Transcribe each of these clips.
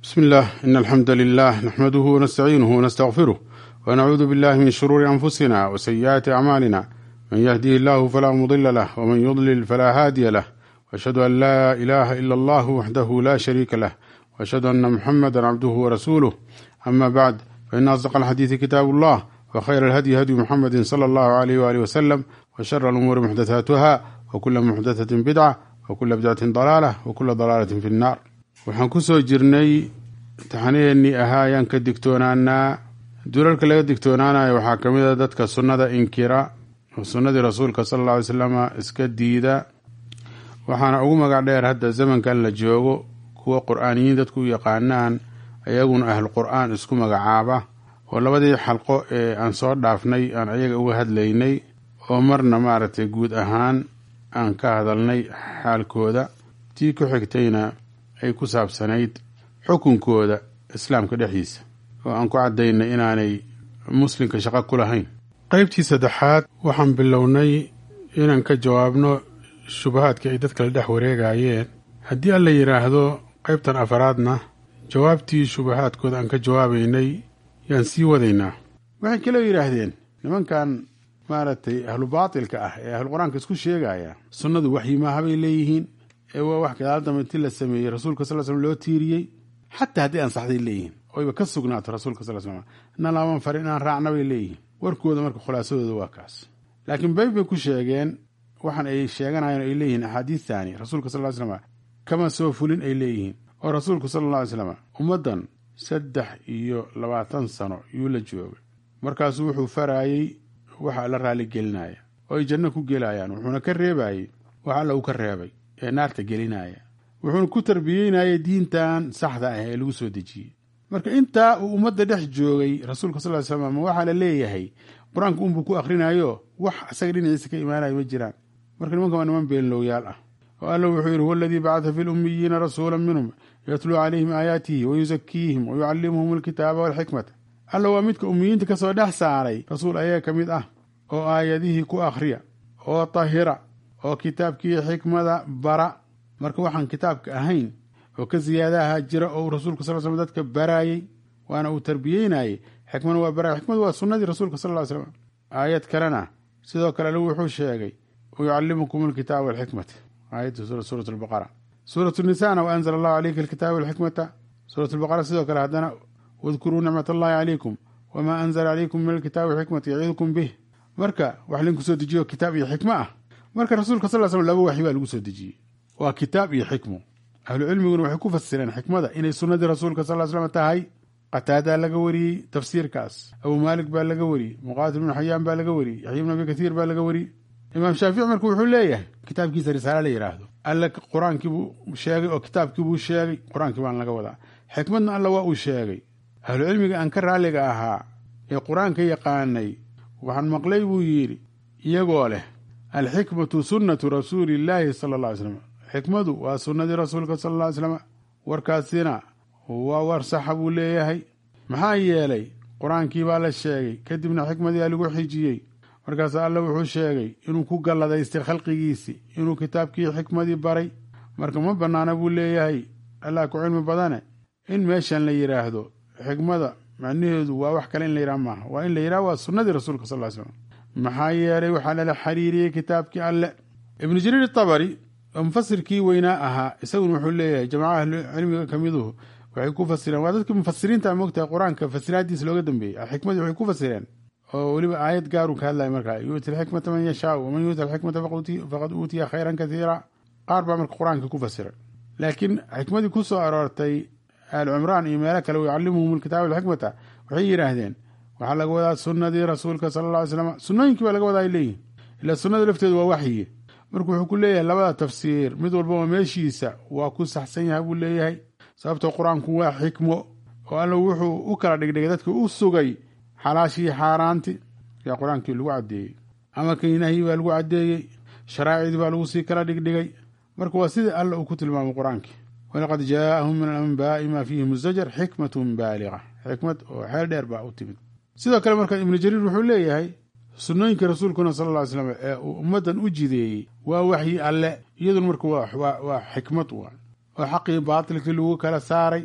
بسم الله إن الحمد لله نحمده ونستعينه ونستغفره ونعوذ بالله من شرور أنفسنا وسيئات أعمالنا من يهديه الله فلا مضل له ومن يضلل فلا هادي له وأشهد أن لا إله إلا الله وحده لا شريك له وأشهد أن محمدا عبده ورسوله أما بعد فإن أصدق الحديث كتاب الله وخير الهدي هدي محمد صلى الله عليه وآله وسلم وشر الأمور محدثاتها وكل محدثة بدعة وكل بدعة ضلالة وكل ضلالة في النار waxaan ku soo jirnay taxanaheennii ahaa ayaan ka digtoonaanaa dulalka laga digtoonaanayo waxaa ka mid a dadka sunnada inkira oo sunnadii rasuulka sala alla alay slama iska diida waxaana ugu magac dheer hadda zamankan la joogo kuwa qur-aaniyiin dadku u yaqaanaan ayaguna ahl qur-aan isku magacaaba oo labadii xalqo ee aan soo dhaafnay aan ayaga uga hadlaynay oo marna maaragtay guud ahaan aan ka hadalnay xaalkooda tii ku xigtayna ay ku saabsanayd xukunkooda islaamka dhexdiisa oo aan ku caddaynay inaanay muslimka shaqo ku lahayn qaybtii saddexaad waxaan bilownay inaan ka jawaabno shubahaadka ay dadka la dhex wareegayeen haddii alla yidhaahdo qaybtan afaraadna jawaabtii shubahaadkooda aan ka jawaabaynay yaan sii wadaynaa waxay kaloo yidhaahdeen nimankan maaragtay ahlu baatilka ah ee ahlu qur-aanka isku sheegaya sunnadu waxyi maaha bay leeyihiin ee waa wax gadaal dambe intii la sameeyey rasuulka sal slm loo tiiriyey xataa haddii ansaxday leeyihiin oyba ka sugnaato rasuulka sal slm na laaban farin inaan raacna bay leeyihiin warkooda marka khulaasadooda waa kaas laakiin bayb bay ku sheegeen waxaan ay sheeganayan ay leeyihiin axaadiistani rasuulka sal slam kama soo fulin ay leeyihiin oo rasuulku sala alla alay slam ummaddan saddex iyo labaatan sano yuu la joogay markaasuu wuxuu faraayey waxa alla raali gelinaya oo ay janno ku gelayaan wuxuuna ka reebayey wax alla uu ka reebay ee naarta gelinaya wuxuuna ku tarbiyeynaya diintan saxda ah ee lagu soo dejiyey marka intaa uu ummadda dhex joogay rasuulka sal ly slam ma waxaa la leeyahay qur-aanka unbuu ku akhrinayo wax asaga dhinaciisa ka imaanayo ma jiraan marka nimanka waa niman beenlowyaal ah oo alla wuxuu yidhi huwa aladii bacata fi lummiyiina rasuula minhum yatluu calayhim aayaatihi wayusakiihim wayucallimuhum alkitaaba walxikmata alla waa midka ummiyiinta kasoo dhex saaray rasuul ayaga ka mid ah oo aayadihii ku akhriya oo tahira oo kitaabkii xikmada bara marka waxaan kitaabka ahayn oo ka siyaadaha jira oo uu rasuulka sal slam dadka baraayey waana uu tarbiyeynayey xikmana waa baraya xikmadu waa sunnadii rasuulka sal ly slam aayad kalena sidoo kale alle wuxuu sheegay wayucallimukum alkitaaba walxikmata aayadda suurat albaqara suurat nisana wa anzala allahu calayka alkitaaba walxikmata suurat albaqara sidoo kale haddana wadkuruu nicmat allahi calaykum wamaa anzala calaykum min alkitaabi walxikmati yacidukum bih marka wax linku soo dejiyo kitaab iyo xikmo ah marka rasuulka sal slam laba waxyi baa lagu soo dejiyey waa kitaab iyo xikmo ahlu cilmiguna waxay ku fasireen xikmada inay sunnadii rasuulka sal slam tahay qataadaa laga wariyey tafsiirkaas abu maalik baa laga wariyey muqaatil ibnu xayaan baa laga wariyey yaxya ibnu abi kathiir baa laga wariyey imaam shaafici marka wuxuu leeyahay kitaabkiisa risaale la yidhaahdo alle qur-aankiibuu sheegay oo kitaabkiibuu sheegay qur-aankii baan laga wadaa xikmadna alla waa uu sheegay ahlu cilmiga aan ka raalliga ahaa ee qur-aanka yaqaanay waxaan maqlay buu yidhi iyagoo leh alxikmatu sunnatu rasuuli illaahi sala alla ly slam xikmadu waa sunnadii rasuulka sala alla ly slam warkaasina waa war saxa buu leeyahay maxaa yeelay qur-aankii baa la sheegay kadibna xikmadii lagu xijiyey markaas alle wuxuu sheegay inuu ku galladaystay khalqigiisii inuu kitaabkii xikmadii baray marka ma bannaana buu leeyahay allah ku cilmi badane in meeshan la yidhaahdo xikmada macnaheedu waa wax kale in la yidhaha maaha waa in la yidhaha waa sunnadii rasuulka sal ly slam maxaa yeelay waxaa lala xiriiriyey kitaabkii alle ibnu jariir tabari oo mufasirkii weynaa ahaa isaguna wuxuu leeyahay jamaca ahlu cilmiga ka miduhu waxay ku fasireen waa dadkii mufasiriinta moogtahay qur-aanka fasiraadiisa looga dambeeyey xikmadii waxay ku fasireen oo weliba aayad gaaruu ka hadlaya markaa yuuti alxikmata man yashaau waman yuuti alxikmata faqad uutiya khayran kasiira qaar baa marka qur-aanka ku fasiray laakiin xikmadii ku soo aroortay aal cimraan iyo meelo kale yucallimuhum alkitaaba alxikmata waxay yidhaahdeen waxaa laga wadaa sunnadii rasuulka sala alla alay slam sunnooyinkii baa laga wadaa ay leeyihin ilaa sunnada lafteedu waa waxyi marka wuxuu ku leeyahay labada tafsiir mid walbaba meeshiisa waa ku saxsan yahay buu leeyahay sababtoo qur-aanku waa xikmo oo alla wuxuu u kala dhigdhigay dadka u sugay xalaashii xaaraanti yaa qur-aankii lagu caddeeyey amarkii nahyi baa lagu caddeeyey sharaa'icdii baa lagu sii kala dhigdhigay marka waa sida alla uu ku tilmaamay qur-aankii walaqad jaa'ahum min alanbaa'i maa fiihi muzajar xikmatun baaliga xikmad oo xeel dheer baa u timid sidoo kale marka ibnu jariir wuxuu leeyahay sunnooyinka rasuulkuna sala alla ly slam ee uu ummaddan u jideeyey waa waxyi alle iyaduna marka waa xikmad waa oo xaqii baatilkii lagu kala saaray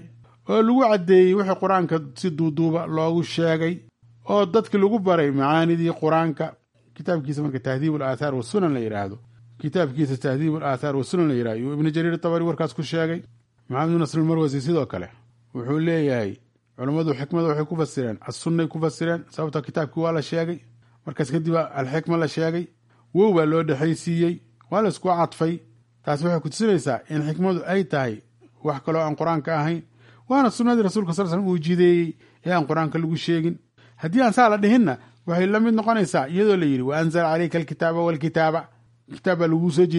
oo lagu caddeeyey wixii qur-aanka si duuduuba loogu sheegay oo dadki lagu baray macaanidii qur-aanka kitaabkiisa marka tahdiib alaathaar wasunan la yidhaahdo kitaabkiisa tahdiib alaathaar wasunan la yidhahdo yuu ibnu jariir tabari warkaas ku sheegay maxamed bin nasr marwasi sidoo kale wuxuu leeyahay culammadu xikmada waxay ku fasireen assunnay ku fasireen sababta kitaabkii waa la sheegay markaas kadib alxikma la sheegay wow baa loo dhexaysiiyey waa la isku cadfay taasi waxay kutusinaysaa in xikmadu ay tahay wax kaloo aan qur-aanka ahayn waana sunnadii rasuulka sal slm uu jideeyey ee aan qur-aanka lagu sheegin haddii aan saa la dhihinna waxay la mid noqonaysaa iyadoo la yidhi wa anzala caleyka alkitaaba walkitaaba kitaab baa lagugu soo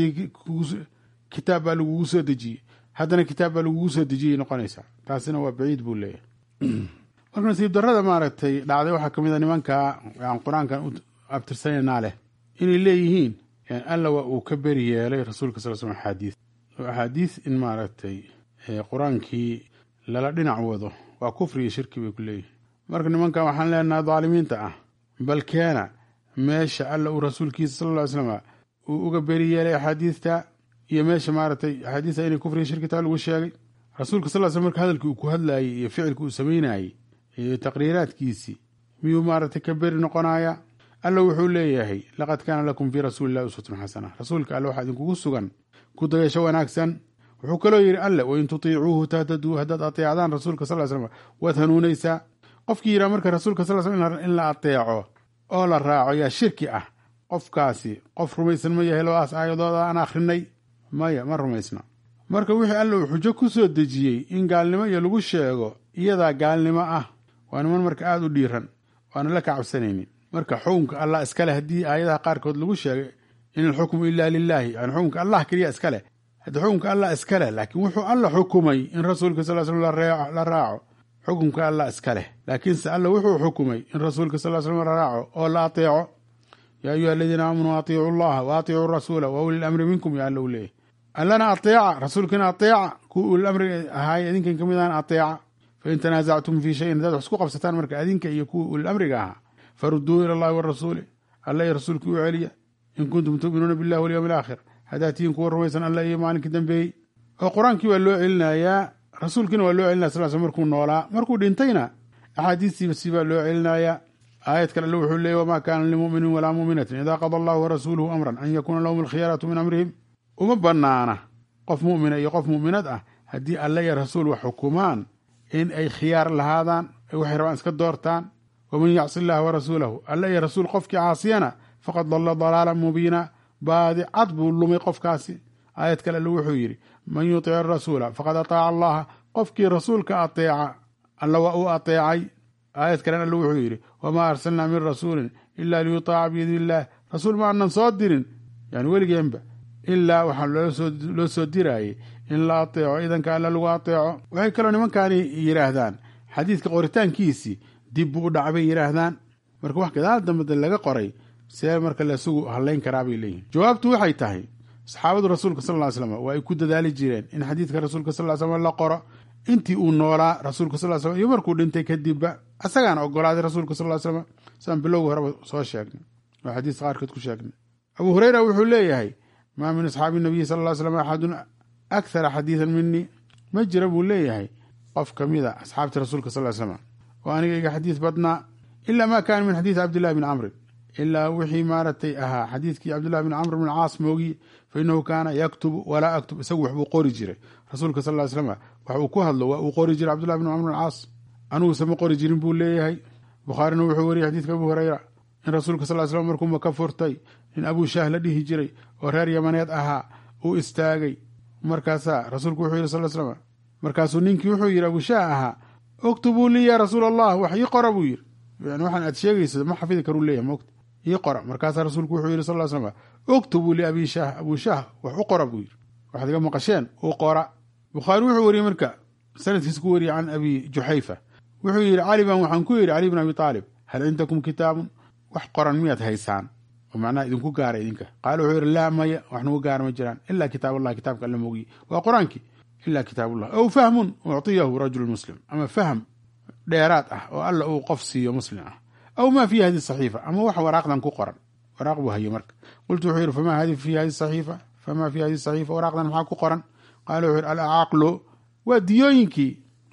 kitaab baa lagugu soo dejiyey haddana kitaab baa lagugu soo dejiyay noqonaysaa taasina waa baciid buu leeyahay marka nasiib darrada maaragtay dhacday waxaa kamid a nimanka aan qur-aankan u abtirsanaynaa leh inay leeyihiin alla waa uu ka beri yeelay rasuulka sal slm axaadiis oo axaadiis in maaragtay qur-aankii lala dhinac wado waa kufri iyo shirki bay ku leeyihin marka nimankan waxaan leenaha daalimiinta ah bal keena meesha alla uu rasuulkiisa sal ly slm uu uga beri yeelay axaadiista iyo meesha maaragtay axaadiista inay kufri iyo shirki taa lagu sheegay rasuulka sal sl marka hadalkii uu ku hadlaayey iyo ficilka uu samaynayey iyo taqriiraadkiisii miyuu maaragtay ka beri noqonaya alla wuxuu leeyahay laqad kaana lakum fii rasuuli illahi uswatun xasana rasuulka alle waxaa idinkugu sugan ku dayasho wanaagsan wuxuu kaloo yidhi alle wain tutiicuuhu tahtaduu haddaad ateecdaan rasuulka sal slm waad hanuunaysaa qofkii yidhaha marka rasuulka sal slm in la ateeco oo la raaco yaa shirki ah qofkaasi qof rumaysan ma yahay labadaas aayadooda aan akhrinay maya ma rumaysna marka wixii alle uu xujo ku soo dejiyey in gaalnimo iyo lagu sheego iyadaa gaalnimo ah waa niman marka aada u dhiiran waana la ka cabsanaynin marka xukunka allah iskaleh haddii aayadaha qaarkood lagu sheegay in alxukmu ilaa lilaahi yani xukunka allah keliya iskaleh haddii xukunka allah iskaleh laakiin wuxuu alla xukumay in rasuulka sal slm la raaco xukunka allah iska leh laakiinse alla wuxuu xukumay in rasuulka sal slm la raaco oo la ateeco yaa ayuha aladiina aamanuu atiicu allaha wa atiicuu rasuula wa uli lamri minkum ya alla u leeyahy allana ateeca rasuulkiina ateeca kuwa ulilamri ahaay idinkan ka mid ahan ateeca fain tanaasactum fii shayin haddaad wax isku qabsataan marka adinka iyo kuwa ulilamriga ahaa faruduu ila allahi warasuuli alla iyo rasuulkii u celiya in kuntum tu'minuuna billahi walyowmi alaakhir haddaad tihiin kuwa rumaysan alla iyo maalinkii dambeeyey oo qur-aankii waa loo celinayaa rasuulkiina waa loo celinaya sal sl markuu noolaa markuu dhintayna axaadiistiiba si baa loo celinayaa aayad kale alle wuxuu leeyay wamaa kaana limuminin walaa muminatin idaa qada allahu warasuuluhu amran an yakuuna lahum alkhiyaratu min amrihim uma banaana qof mumina iyo qof muminad ah haddii alle iyo rasuul wax xukumaan in ay khiyaar lahaadaan ay waxay rabaan iska doortaan waman yacsi illaha warasuulahu alle iyo rasuul qofkii caasiyana faqad dalla dalaalan mubiina baadi cad buu lumay qofkaasi aayad kale alle wuxuu yidhi man yutic arasuula faqad ataaca allaha qofkii rasuulka ateeca alla waa uu ateecay aayad kalen alle wuxuu yidhi wamaa arsalnaa min rasuulin ila liyutaaca biidni illaah rasuul ma aanan soo dirin yani weligeenba ilaa waxaa loo soo diraayey in la ateeco idanka alla lagu ateeco waxay kaloo nimankaani yidhaahdaan xadiidka qoritaankiisii dib buu u dhaca bay yidhaahdaan marka wax gadaal dambade laga qoray see marka laisugu hadlayn karaa bay leeyihin jawaabtu waxay tahay saxaabadu rasuulka sal ly slam waa ay ku dadaali jireen in xadiidka rasuulka sal slam la qoro intii uu noolaa rasuulka sal slam iyo markuu dhintay kadibba asagaana ogolaaday rasuulka sal slam saan bilowga horeba soo sheegnay oo xadiis qaarkood ku sheegnay abuu hureyra wuxuu leeyahay maa min asxaabi nabiyi sal ly slam axadun akhara xadiidan minii ma jira buu leeyahay qof ka mida asxaabta rasuulka sal slam oo aniga iga xadiis badnaa ila ma kaana min xadiisi cabdillahi bni camrin ilaa wixii maaragtay ahaa xadiidkii cabdillahi bn camr bn caas moogiye fa inahu kaana yaktubu walaa aktub isagu waxbuu qori jiray rasuulka sal ly slam wax uu ku hadlo waa uu qori jiray cabdillahi bn camr bn caas aniguse ma qori jirin buu leeyahay bukhaarina wuxuu wariyay xadiidka abu hureyra in rasuulka sal slam markuu maka furtay nin abuu shaah la dhihi jiray oo reer yamaneed ahaa uu istaagay markaasaa rasuulku wuxuu yidhi sal slam markaasuu ninkii wuxuu yidhi abuu shaah ahaa uktubuu lii ya rasuul allah wax ii qora buu yidhi yani waxaan aad sheegaysa ma xafidi karuu leeyahy mogta ii qora markaasaa rasuulku wuxuu yidhi sal slam uktubuu liabii shaah abuu shaah wax u qora buu yidhi waxaad iga maqasheen u qora bukhaari wuxuu wariyey marka sanadkiisa ku wariyey can abi juxayfa wuxuu yidhi cali baan waxaan ku yidhi cali bn abi aalib hal cindakum kitaabun wax qoran miyaad haysaan oo macnaha idinku gaara idinka qaala wuxuu yidhi laa maya wax nagu gaara ma jiraan ilaa kitaab allah kitaabka alla mogiye waa qur-aankii ila kitaabullah aw fahmun uctiyahu rajulu muslim ama fahm dheeraad ah oo alla uu qof siiyo muslim ah aw maa fi hadi saxiifa ama wax waraaqdan ku qoran waraaq buu haye marka qultu wuxuu yidhi famaa hadi fi hadi saxiifa famaa fi hadi saxiifa waraaqdan maxaa ku qoran qaala wuxuu yidhi alacaqlu waa diyooyinkii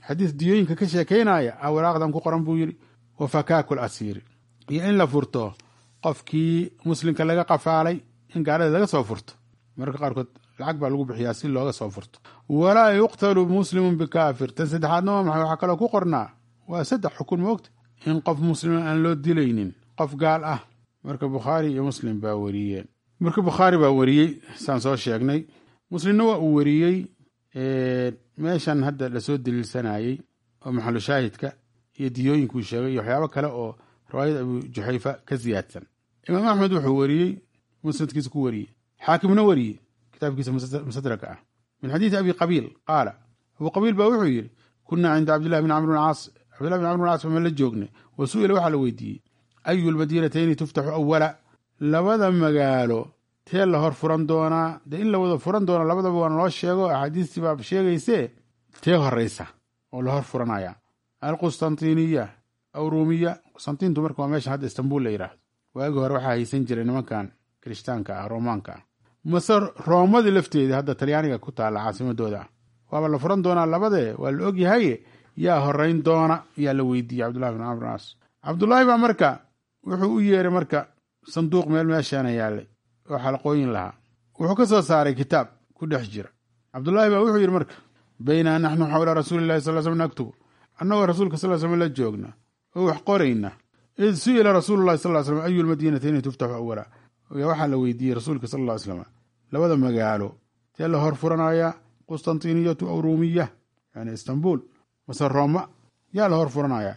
xadiis diyooyinka ka sheekaynaya a waraaqdan ku qoran buu yidhi wa fakaakul asiiri iyo in la furto qofkii muslimka laga qafaalay in gaalada laga soo furto mararka qaarkood lacag baa lagu bixiyaa si looga soo furto walaa yuqtalu muslimun bikaafir tan saddexaadna waa maxay waxaa kaloo ku qornaa waa saddex xukun moogta in qof muslima aan loo dilaynin qof gaal ah marka bukhaari iyo muslim baa wariyeen marka bukhaari baa wariyey saan soo sheegnay muslimna waa uu wariyey meeshan hadda lasoo daliilsanayey oo maxalu shaahidka iyo diyooyinkuu sheegay iyo waxyaabo kale oo riwaayada abu juxayfa ka siyaadsan imaam axmed wuxuu wariyey musnadkiisa ku wariyey xaakimna wariyey kitaabkiisa mustadraka ah min xadiidi abi qabiil qaala abu qabiil baa wuxuu yidhi kunaa cinda cabdillahi bn camr bn caas cabdillahi bn camr bn caas baan la joognay wa su'ila waxaa la weydiiyey ayu lmadiinatayni tuftaxu awala labada magaalo tee la hor furan doonaa dee in la wada furan doono labadaba waana loo sheego axaadiistii baa sheegaysee tee horeysa oo la hor furanaya alqustantiniya aw ruumiya qustantiintu marka waa meesha hadda istanbul la yidhaahdo waagi hore waxaa haysan jiray nimankan kirishtaanka ah roomaanka ah mase roomadii lafteedii hadda talyaaniga ku taalla caasimadooda ah waaba la furan doonaa labadee waa la ogyahaye yaa horeyn doona yaa la weydiiyey cabdullahi bin camr caas cabdullaahi baa marka wuxuu u yeeray marka sanduuq meel meeshaana yaallay oo xalqooyin lahaa wuxuu ka soo saaray kitaab ku dhex jira cabdullaahi baa wuxuu yidhi marka baynaa naxnu xawla rasuulillahi sal slm naktubu annagoo rasuulka sal slm la joogna oo wax qorayna id su'ila rasuululahi sal slm ayu lmadiinatayni tuftaxu awala waxaa la weydiiyey rasuulka sal ll slam labada magaalo tee la hor furanaya qustantiniyatu aw ruumiya yani istanbul mase rooma yaa la hor furanaya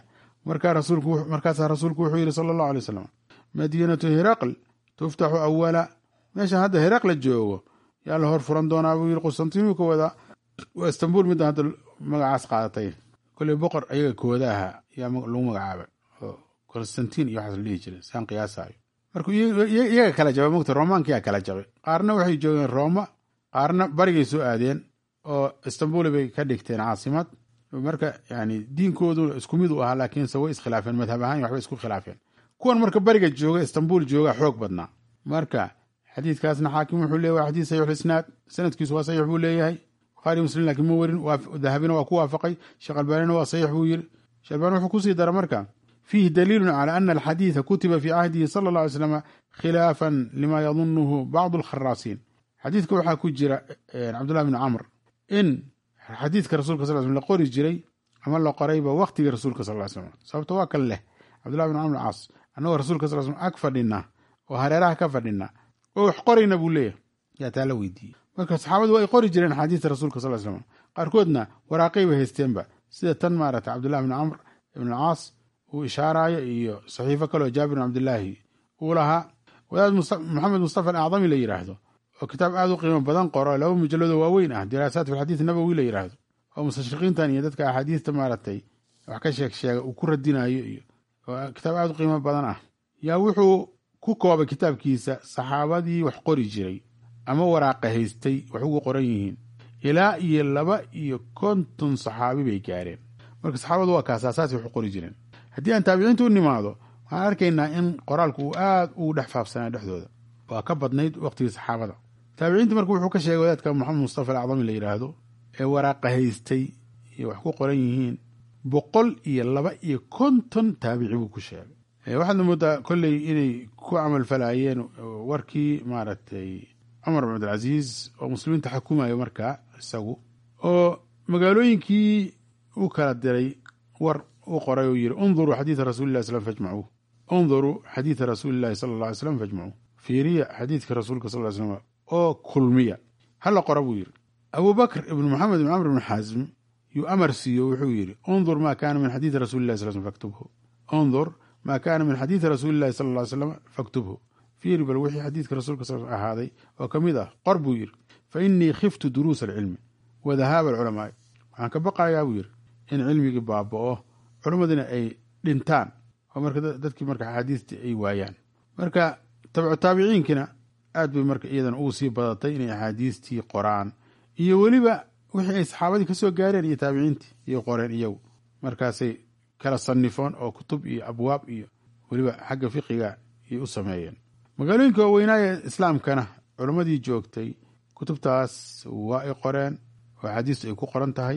markaasaa rasuulku wuxuu yidhi sala allahu alay wasalam madiinatu hiraql tuftaxu awala meeshan hadda hiraqla joogo yaa la hor furan doonaa buu yidhi qustantiniyu ka wada waa istanbul midda hadda magacaas qaadatay koley boqor ayaga kooda ahaa yaa lagu magacaabay oo constantin iyo waxaas la dhihi jiray saan qiyaasayo marka iyaga kala jabay mogta romaankiyaa kala jabay qaarna waxay joogeen rooma qaarna barigay soo aadeen oo istanbul bay ka dhigteen caasimad marka yani diinkoodu isku mid u ahaa laakiinse way iskhilaafeen madhab ahaan waxbay isku khilaafeen kuwan marka bariga jooga istanbul jooga xoog badnaa marka xadiidkaasna xaakim wuxuu leeyahy waa xadiis saxiix isnaad sanadkiisu waa saxiix buu leeyahay bukhaari muslim laakiin ma werin dahabina waa ku waafaqay sheekh albaanina waa saxiix buu yiri sheekh albaani wuxuu kusii dara marka fiihi daliilun cala ana alxadiida kutiba fii cahdihi sala alla alay slam khilaafan lima yadunuhu bacdu alkharaasiin xadiidka waxaa ku jira cabdullahi bni camr in xadiidka rasulka sal slam la qori jiray ama la qorayba waktigii rasuulka sal slam sababto waa kan leh cabdullahi bn camr caas annagoo rasuulka sal slam ag fadhina oo hareeraha ka fadhina oo wax qorayna buu leeyahy yaa taa la weydiiyey marka saxaabadu waa ay qori jireen axaadiista rasuulka sal slam qaarkoodna waraaqay bay haysteenba sida tan maarata cabdullahi bni camr ibn caas uu ishaaraayo iyo saxiifo kaleo jaabir bin cabdillaahi uu lahaa wadaad maxamed mustafa alacdami la yidhaahdo oo kitaab aad u qiimo badan qoro laba mujalladoo waaweyn ah diraasaat fi xadiis nabowi la yidhaahdo oo mustashriqiintan iyo dadka axaadiista maaragtay wax ka sheeg sheega uu ku radinayo iyo kitaab aad u qiimo badan ah yaa wuxuu ku koobay kitaabkiisa saxaabadii wax qori jiray ama waraaqa haystay wax ugu qoran yihiin ilaa iyo laba iyo konton saxaabi bay gaareen marka saxaabadu waa kaasaasaasi wax u qori jireen haddii aan taabiciinta u nimaado waxaan arkaynaa in qoraalku uu aad ugu dhex faafsanaa dhexdooda waa ka badnayd waqtigii saxaabada taabiciinta marka wuxuu ka sheegay wadaadka maxamed mustafa alacdami la yidhaahdo ee waraaqa haystay iyo wax ku qoran yihiin boqol iyo laba iyo konton taabici buu ku sheegay waxaadna moodaa kolley inay ku camalfalayeen warkii maaragtay cumar bin cabdilcasiis oo muslimiinta xukumayo markaa isagu oo magaalooyinkii u kala diray war u qoray oo yidhi unduruu xadiida rasuulillahi slam fajmacuu unduruu xadiida rasuulillahi sala alla alay slam fajmacuu fiiriya xadiidka rasuulka sal ly slam oo kulmiya hala qora buu yidhi abuu bakr ibnu moxamed ibn camr ibn xaasm yuu amar siiyo wuxuu yidhi undur maa kaana min xadiidi rasuulillahi sal slam faktubhu undur maa kaana min xadiidi rasuulillahi sala alla ly slam faktubhu fiiri bal wixii xadiidka rasuulka sal ahaaday oo ka mid ah qor buu yidhi fa innii khiftu duruusa alcilmi wa dahaaba alculamaai waxaan ka baqayaa buu yidhi in cilmigii baaba'o culammadina ay dhintaan oo marka dadkii marka axaadiistii ay waayaan marka tabcu taabiciinkina aad bay marka iyadana ugu sii badatay inay axaadiistii qoraan iyo weliba wixii ay saxaabadii ka soo gaareen iyo taabiciintii iyay qoreen iyagu markaasay kala sanifoon oo kutub iyo abwaab iyo weliba xagga fiqiga ayay u sameeyeen magaalooyinka waaweynaaye islaamkana culammadii joogtay kutubtaas waa ay qoreen oo axaadiistu ay ku qoran tahay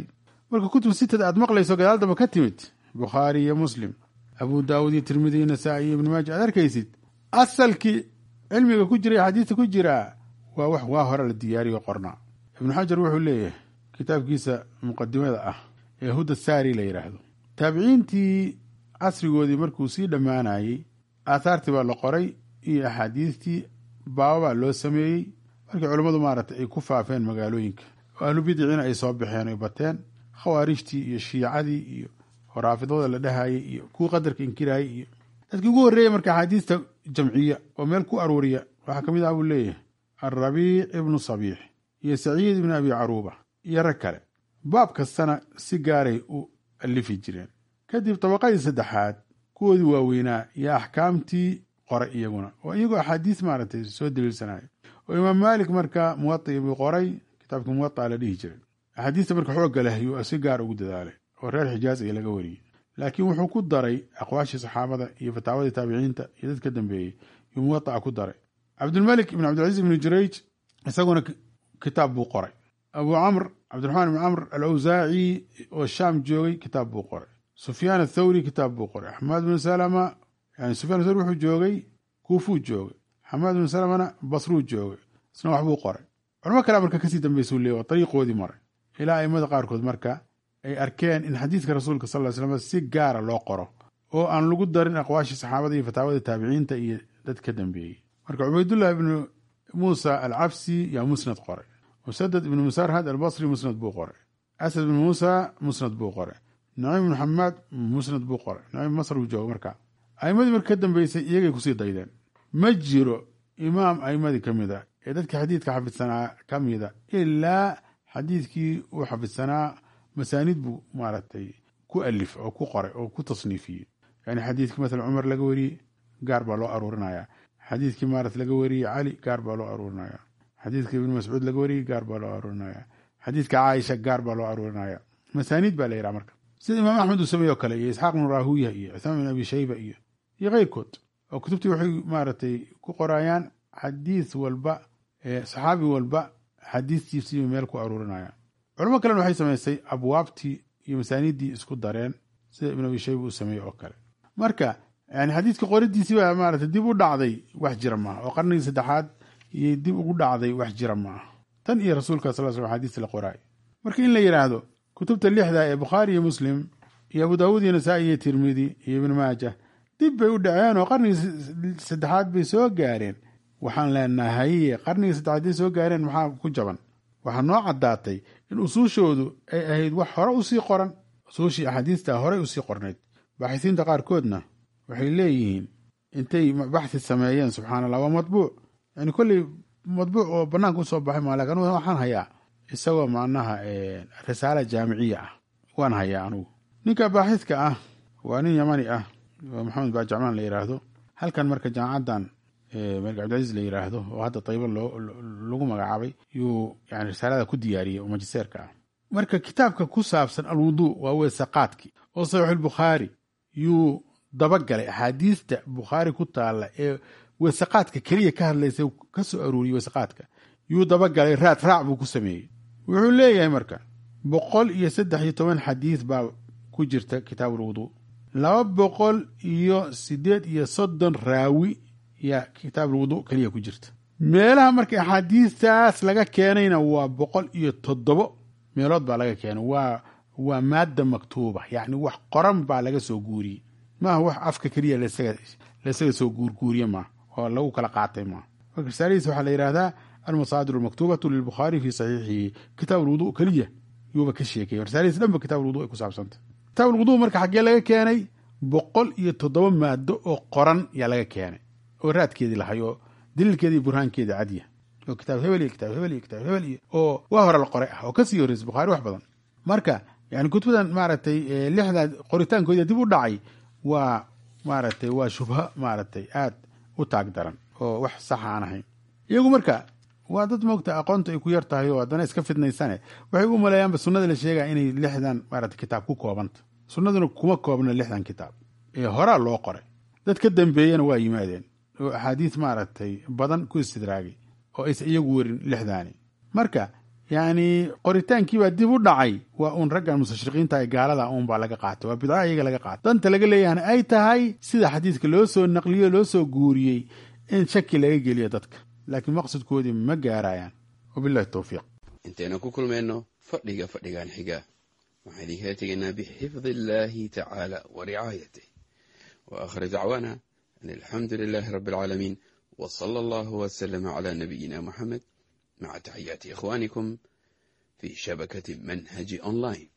marka kutub sitada aad maqlayso gadaal damba ka timid bukhaari iyo muslim abu daawud iyo tirmidi iyo nasaa-i iyo ibni maaja aad arkaysid asalkii cilmiga ku jira xadiista ku jiraa waa wax waa hore la diyaariyo qornaa ibnu xajar wuxuu leeyahay kitaabkiisa muqadimada ah ee huda saari la yidhaahdo taabiciintii casrigoodii markuu sii dhammaanayey aathaartii baa la qoray iyo axaadiistii baababaa loo sameeyey markii culammadu maaragtay ay ku faafeen magaalooyinka oo ahlu bidiciina ay soo baxeen ay bateen khawaarijtii iyo shiicadii iyo horaafidada la dhahayay iyo kuwii qadarka inkiraayay iyo dadkii ugu horreeyey marka axaadiista jamciya oo meel ku aruuriya waxaa ka mid ah buu leeyahay alrabiic ibnu sabiix iyo saciid ibnu abi caruuba iyo rag kale baab kastana si gaaray u alifi jireen kadib dabaqadii saddexaad kuwoodii waaweynaa iyo axkaamtii qoray iyaguna oo iyagoo axaadiis maaragtay soo daliilsanayo oo imaam maalik marka muwaطi buu qoray kitaabka muwaطa la dhihi jiray axaadiista marka xoogga leh yuu si gaar ugu dadaalay oo reer xijaaz ay laga wariyey laakiin wuxuu ku daray aqwaashii saxaabada iyo fataawadii taabiciinta iyo dad ka dambeeyey yuu muwaطaca ku daray cabdulmalik ibn cabdilcaziz ibnu jurayj isaguna kitaab buu qoray abu camr cabdiraxmaan ibn camr alawsaaci oo shaam joogay kitaab buu qoray sufyaan athawri kitaab buu qoray axmed bnu salama yani sufyan athawri wuxuu joogay kuufuu joogay xamaad bnu salamana basruu joogay isna waxbuu qoray culamo kale marka kasii dambeysuu leey waa dariiqoodii maray ilaa aimada qaarkood marka ay arkeen in xadiidka rasuulka sal ly slam si gaara loo qoro oo aan lagu darin aqwaashii saxaabada iyo fataawada taabiciinta iyo dad ka dambeeyey marka cubaydullah ibnu muusa alcabsi yaa musnad qoray musadad ibnu musarhad albasri musnad buu qoray asad ibnu muusa musnad buu qoray naciim ibnu xamaad musnad buu qoray naciim masr buu jooga marka aimadii marka ka dambeysay iyagay kusii daydeen ma jiro imaam aimadii ka mid a ee dadkii xadiidka xafidsanaa ka mida ilaa xadiidkii uu xafidsanaa masaanid buu maaragtay ku alif oo ku qoray oo ku tasniifiyey yani xadiidkii maala cumar laga wariyey gaar baa loo aruurinaya xadiidkii maarat laga wariyey cali gaar baa loo aruurinaya xadiidkii ibnu mascuud laga wariyey gaar baa loo aruurinaya xadiidka caaisha gaar baa loo aruurinaya masaaniid baa la yidhaha marka sida imaam axmed uu sameeye o kale iyo isxaaq ibnu raahuya iyo cuthmaan bin abi shayba iyo iyo keyrkood oo kutubtii waxay maaragtay ku qorayaan xadiis walba saxaabi walba xadiistiisiiba meel ku aruurinaya culamo kalena waxay samaysay abwaabtii iyo masaaniiddii isku dareen sida ibn abi shayba uu sameeye oo kale marka yani xadiidka qoridiisii baa maarata dib u dhacday wax jira maaha oo qarnigii saddexaad iyo dib ugu dhacday wax jira maaha tan iyo rasuulka sal sl xadiis la qoraay marka in la yidhaahdo kutubta lixda ee bukhaari iyo muslim iyo abu daawuud iyo nasaa-i iyo tirmidi iyo ibn maaja dib bay u dhaceen oo qarnigii saddexaad bay soo gaareen waxaan leenahay qarnigii saddexaad bay soo gaareen maxaa ku jaban waxaa noo caddaatay in usuushoodu ay ahayd wax hore usii qoran usuushii axaadiista horey usii qornayd baaxisiinta qaarkoodna waxay leeyihiin intay baxsi sameeyeen subxana allah waa matbuuc yani kolley matbuuc oo banaanka usoo baxay maa lakin anugu waxaan hayaa isagoo macnaha risaala jaamiciya ah waan hayaa anugu ninka baaxidka ah waa nin yamani ah oo maxamed baajacmaan la yidhaahdo halkan marka jaamacaddan malik cabdilcaziz la yidhaahdo oo hadda tayba lagu magacaabay yuu yani risaalada ku diyaariyey oo majiseerka ah marka kitaabka ku saabsan alwuduu waa weesaqaadkii oo saxiixulbukhaari yuu dabagalay axaadiista bukhaari ku taalla ee weesaqaadka keliya ka hadlaysa ka soo aruuriyey weesaqaadka yuu dabagalay raad raac buu ku sameeyey wuxuu leeyahay marka boqol iyo saddex iyo toban xadiis baa ku jirta kitaabulwuduu laba boqol iyo sideed iyo soddon raawi yaa kitaabulwuduu keliya ku jirta meelaha marka axaadiistaas laga keenayna waa boqol iyo toddobo meelood baa laga keenay waa waa maadda maktuuba yacni wax qoran baa laga soo guuriyey maaha wax afka keliya laysaga soo guurguuriye maaha oo lagu kala qaatay maaha marka risaaladiisa waxaa la yidhahdaa almasaadir almaktubatu lilbukhaari fi saxiixihi kitaab alwudu keliya yuuba ka sheekaya risaaladiisa dhanba kitab alwudu ay ku saabsantay kitaab alwudu marka xaggee laga keenay boqol iyo toddoba maado oo qoran yaa laga keenay oo raadkeedii lahay oo daliilkeedii burhaankeedii cadya oo kitaab hebel iyo kitaab hebel iyo kitaab hebel iyo oo waa hore la qoray ah oo kasii horreysay bukhaari wax badan marka yani kutubadan maaragtay lixda qoritaankoodii dib u dhacay waa maaragtay waa shubha maaragtay aad u taag daran oo wax saxa aan ahayn iyagu marka waa dad moogta aqoonta ay ku yar tahay oo haddana iska fidnaysane waxay u maleeyaanba sunnada la sheegaya inay lixdan maarata kitaab ku koobanta sunnaduna kuma koobna lixdan kitaab ee horaa loo qoray dad ka dambeeyena waa yimaadeen oo axaadiis maaragtay badan ku istidraagay oo aysa iyagu werin lixdaani marka yacni qoritaankiibaa dib u dhacay waa uun raggan mustashriqiinta ee gaalada uun baa laga qaatay waa bidca iyaga laga qaatay danta laga leeyahana ay tahay sida xadiidka loo soo naqliyo loo soo guuriyey in shaki laga geliyo dadka laakiin maqsadkoodii ma gaarayaan wabillahi towfiiq intaynu ku kulmayno fadhiga fadhigan xiga waxaan idinkala tegaynaa bixifdi illaahi tacaala wa ricaayatih wa aakhir dacwaana an alxamdu lilaahi rabbi alcaalamiin wa sala allahu wasalama calaa nabiyina muxamed maca taxiyaati ikhwaanikum fii shabakati manhaji online